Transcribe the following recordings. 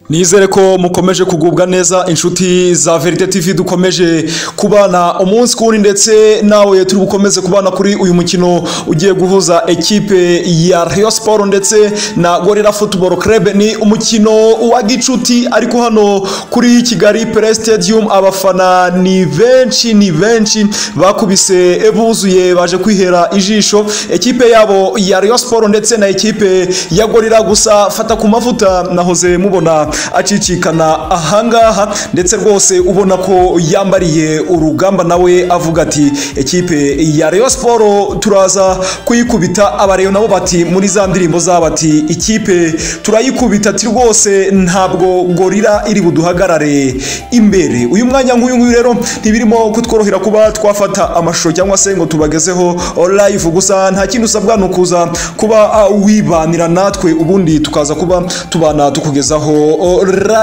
nizere ko mukomeje kugubwa neza inshuti za verite tv dukomeje kubana umunsi ku wundi ndetse nawe turi bukomeze kubana kuri uyu mukino ugiye guhuza ekipe ya Rayon Sport ndetse na gorira football club ni umukino wa gicuti ariko hano kuri kigali pre stadium abafana ni benshi ni benshi bakubise buzuye baje kwihera ijisho ekipe yabo ya Rayon Sport ndetse na ekipe ya gorira gusa fata ku mavuta nahoze mubona acicikana ahangaha ndetse rwose ubona ko yambariye urugamba nawe avuga ati ekipe ya Rayon Sport turaza kuyikubita abareyo nabo bati muri za ndirimbo zabo ati ikipe turayikubita ati rwose ntabwo gorira iri buduhagarare imbere uyu mwanya nk'uyu nguyu rero ntibirimo kutworohera kuba twafata amashusho cyangwa se ngo tubagezeho live gusa nta kindi usabwa ni ukuza kuba uh, wibanira natwe ubundi tukaza kuba tubana tukugezaho uh,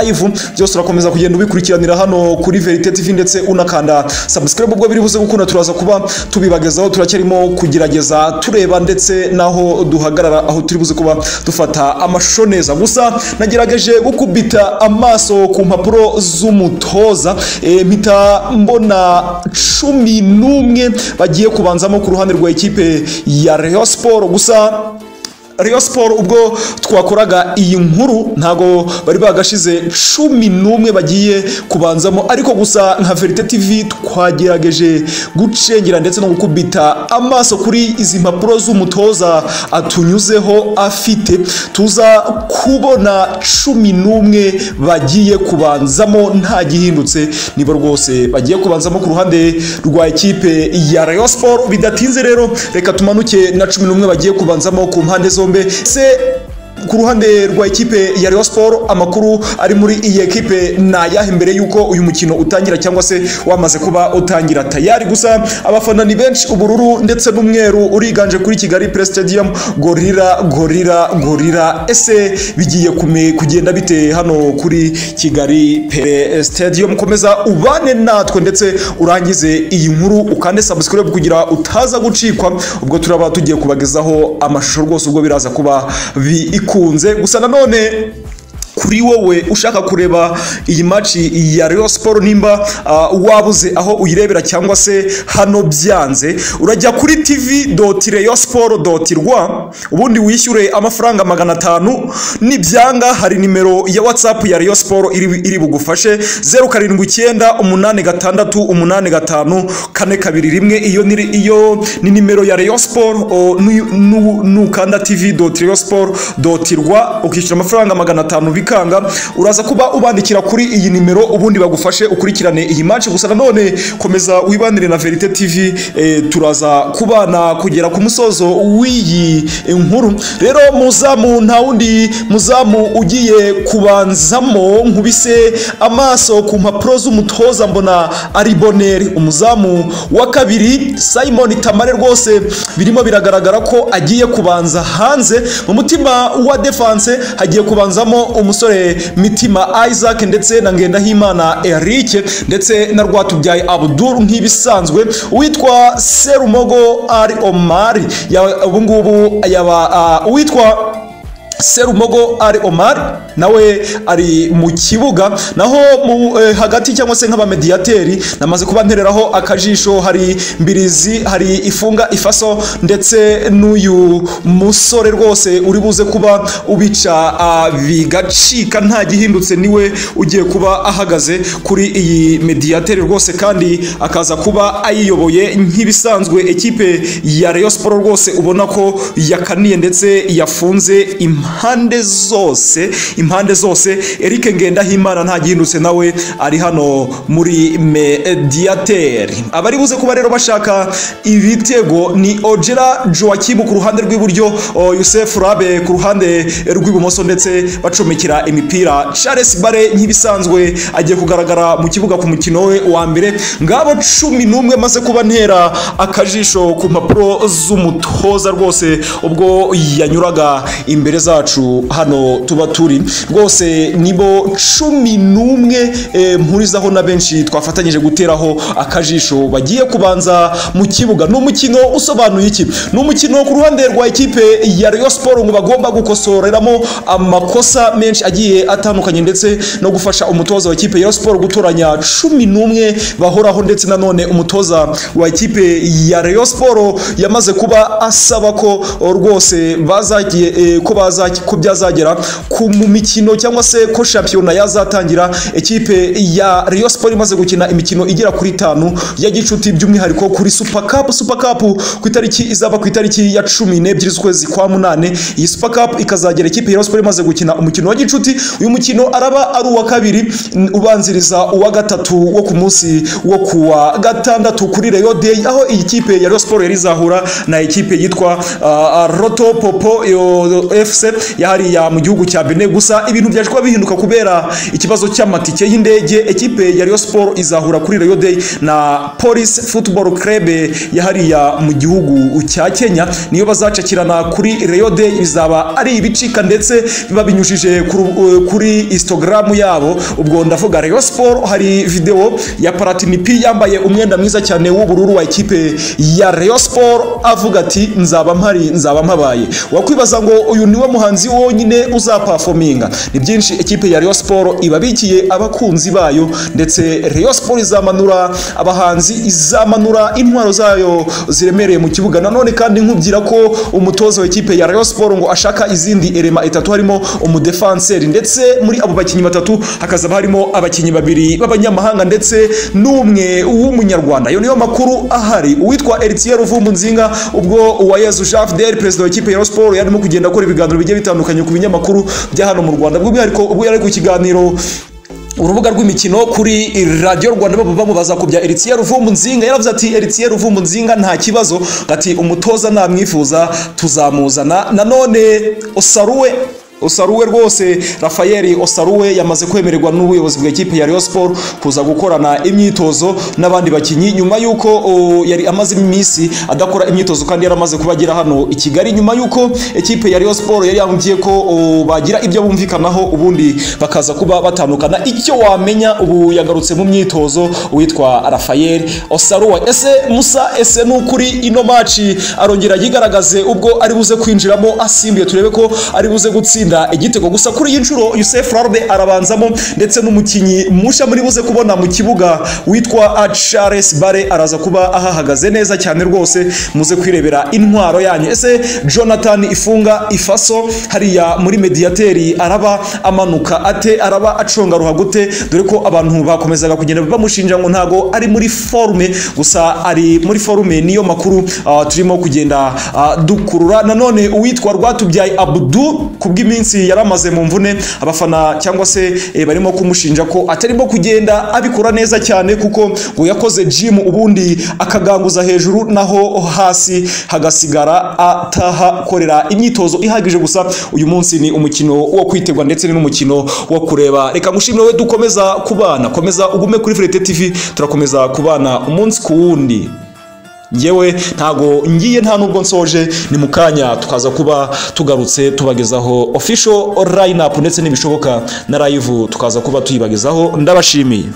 live byose urakomeza kugenda ubikurikiranira hano kuri Verite TV ndetse unakanda subscribe ubwo biri buze gukunda turaza kuba tubibagezaho turacyarimo kugerageza tureba ndetse naho duhagarara aho turi buze kuba dufata amashusho neza gusa nagerageje gukubita amaso ku mpapuro z'umutoza eh, mpita mbona cumi n'umwe bagiye kubanzamo ku ruhande rwa ekipe ya Rayon Sport gusa Rayon Sport ubwo twakoraga iyi nkuru ntago bari bagashize cumi n'umwe bagiye kubanzamo ariko gusa nka Verite TV twagerageje gucengera ndetse no gukubita amaso kuri izi mpapuro z'umutoza atunyuzeho afite tuza kubona cumi n'umwe bagiye kubanzamo nta gihindutse nibo rwose bagiye kubanzamo ku ruhande rwa ekipe ya Rayon Sport bidatinze rero reka tumanuke na cumi n'umwe bagiye kubanzamo ku mpande zo zombi se ku ruhande rwa ekipe ya Rayon Sport amakuru ari muri iyi ekipe ni ayahe mbere y'uko uyu mukino utangira cyangwa se wamaze kuba utangira tayari gusa abafana ni benshi ubururu ndetse n'umweru uriganje kuri Kigali Press Stadium gorira gorira gorira ese bigiye kume kugenda bite hano kuri Kigali Press Stadium komeza ubane natwe ndetse urangize iyi nkuru ukande subscribe kugira utaza gucikwa ubwo turaba tugiye kubagezaho amashusho rwose ubwo biraza kuba bi ikunze gusa nanone kuri wowe ushaka kureba iyi maci ya Rayon Sport nimba uh, wabuze aho uyirebera cyangwa se hano byanze urajya kuri tv.rayonsport.rwa ubundi wishyure amafaranga magana atanu nibyanga hari nimero ya WhatsApp ya Rayon Sport iri, iri bugufashe 0789865421 iyo ni iyo ni nimero ya Rayon Sport nukanda tv.rayonsport.rwa ukishyura amafaranga magana atanu bikanga uraza kuba ubandikira kuri iyi nimero ubundi bagufashe ukurikirane iyi match gusa nanone komeza wibanire na Verite TV e, turaza kubana kugera ku musozo w'iyi nkuru rero muzamu nta wundi muzamu ugiye kubanzamo nkubise amaso ku mpapuro z'umutoza mbona ari Boneri umuzamu wa kabiri Simon Tamare rwose birimo biragaragara ko agiye kubanza hanze mu mutima wa defense hagiye kubanzamo umusore mitima isaac ndetse na ngendahimana eric ndetse na rwatubyaye abdul nk'ibisanzwe uwitwa serumogo ari omari ubungubu yaba uwitwa serumogo ari omar nawe ari mu kibuga naho mu eh, hagati cyangwa se nk'abamediyateri namaze kuba ntereraho akajisho hari mbirizi hari ifunga ifaso ndetse n'uyu musore rwose uri buze kuba ubica uh, bigacika nta gihindutse niwe ugiye kuba ahagaze kuri iyi mediyateri rwose kandi akaza kuba ayiyoboye nk'ibisanzwe ekipe ya Rayon Sport rwose ubona ko yakaniye ndetse yafunze impano impande zose impande zose Eric Ngendahimana nta gihindutse nawe ari hano muri Mediateri abari buze kuba rero bashaka ibitego ni Ojera Joachim ku ruhande rw'iburyo Yusef Rabe ku ruhande rw'ibumoso ndetse bacomekera imipira Charles Bare nk'ibisanzwe agiye kugaragara mu kibuga ku mukino we wa mbere ngabo cumi n'umwe maze kuba ntera akajisho ku mpapuro z'umutoza rwose ubwo yanyuraga imbere za bwacu hano tuba turi rwose nibo cumi n'umwe eh, mpurizaho na benshi twafatanyije guteraho akajisho bagiye kubanza mu kibuga ni umukino usobanuye iki ni umukino ku ruhande rwa ekipe ya Rayon Sport ngo bagomba gukosoreramo amakosa menshi agiye atandukanye ndetse no gufasha umutoza wa ekipe ya Rayon Sport gutoranya cumi n'umwe bahoraho ndetse nanone umutoza wa ekipe ya Rayon Sport yamaze kuba asaba ko rwose bazagiye eh, ko baza ko byazagera ku mu mikino cyangwa se ko shampiyona yazatangira ekipe ya Rayon Sport imaze gukina imikino igera kuri itanu ya gicuti by'umwihariko kuri Super Cup Super Cup ku itariki izaba ku itariki ya cumi n'ebyiri z'ukwezi kwa munane iyi Super Cup ikazagera ekipe ya Rayon Sport imaze gukina umukino wa gicuti uyu mukino araba ari uwa kabiri n- ubanziriza uwa gatatu wo ku munsi wo kuwa gatandatu kuri Rayo Day aho iyi kipe ya Rayon Sport yari izahura na ekipe yitwa ah, Roto Popo yo- FC yahariya mu gihugu cya Benin gusa ibintu byaje kuba bihinduka kubera ikibazo cy'amatike y'indege ekipe ya Rayon Sport izahura kuri Rayo Day na Police Football Club yahariya mu gihugu cya Kenya niyo bazacakirana kuri Rayo Day bizaba ari ibicika ndetse biba binyujije ku ru- eh, kuri Instagram yabo ubwo ndavuga Rayon Sport hari video ya Platini P yambaye umwenda mwiza cyane w'ubururu wa ekipe ya Rayon Sport avuga ati nzaba mpari nzaba mpabaye wakwibaza ngo uyu niwe muhanzi wonyine uzapafominga ni byinshi ekipe ya Rayon Sport ibabikiye abakunzi bayo ndetse Rayon Sport izamanura abahanzi izamanura intwaro zayo ziremereye mu kibuga nanone kandi nkubwira ko umutoza wa ekipe ya Rayon Sport ngo ashaka izindi erema etatu harimo umudefanseri ndetse muri abo bakinnyi batatu hakazaba harimo abakinnyi babiri b'abanyamahanga ndetse n'umwe w'umunyarwanda ayo niyo makuru ahari uwitwa Eritier Ruvumbu Nzinga ubwo Uwayezu Javdel perezida wa ekipe ya Rayon Sport yarimo kugenda akora ibiganiro bigiye bitandukanye ku binyamakuru bya hano mu Rwanda by'umwihariko ubwo yari ari ku kiganiro urubuga rw'imikino kuri radiyo rwanda baba bamubaza ku bya eritiye ruvumbu nzinga yaravuze ati eritiye ruvumbu nzinga nta kibazo ati umutoza namwifuza tuzamuzana nanone osaruwe osaruwe rwose rafael osaruwe yamaze kwemererwa n'ubuyobozi bw'ikipe ya Rayon Sport kuza gukorana imyitozo n'abandi bakinnyi nyuma y'uko o, yari amaze iminsi adakora imyitozo kandi yari amaze kuba agera hano i Kigali nyuma y'uko ekipe ya Rayon Sport yari yambwiye ko o, bagira ibyo bumvikanaho ubundi bakaza kuba batandukana icyo wamenya ubu yagarutse mu myitozo witwa Rafael Osaruwa ese Musa ese nukuri ino maci arongera yigaragaze ubwo ari buze kwinjiramo asimbuye turebe ko ari buze gutsinda igitego gusa kuri iyi nshuro Youssef Larde arabanzamo ndetse n'umukinnyi musha muri buze kubona mu kibuga witwa Charles Bare araza kuba ahahagaze neza cyane rwose muze kwirebera intwaro yanyu ese Jonathan Ifunga Ifaso hariya muri mediateri araba amanuka ate araba aconga ruhago gute dore ko abantu bakomezaga kugenda bamushinja ngo ntago ari muri forume gusa ari muri forume niyo makuru ah, turimo kugenda ah, dukurura nanone uwitwa Rwatubyaye Abdu ku bw'iminsi yari amaze mu mvune abafana cyangwa se eh, barimo kumushinja ko atarimo kugenda abikora neza cyane kuko ngo yakoze gym ubundi akaganguza hejuru naho hasi hagasigara atahakorera imyitozo ihagije gusa uyu munsi ni umukino wo kwitegwa ndetse ni n'umukino wo kureba reka ngushimire wowe dukomeza kubana komeza ugume kuri Frete TV turakomeza kubana umunsi ku wundi ngewe ntago ngiye nta nubwo nsoje ni mu kanya tukaza kuba tugarutse tubagezaho official line up ndetse n'ibishoboka na live tukaza kuba tuyibagezaho ndabashimiye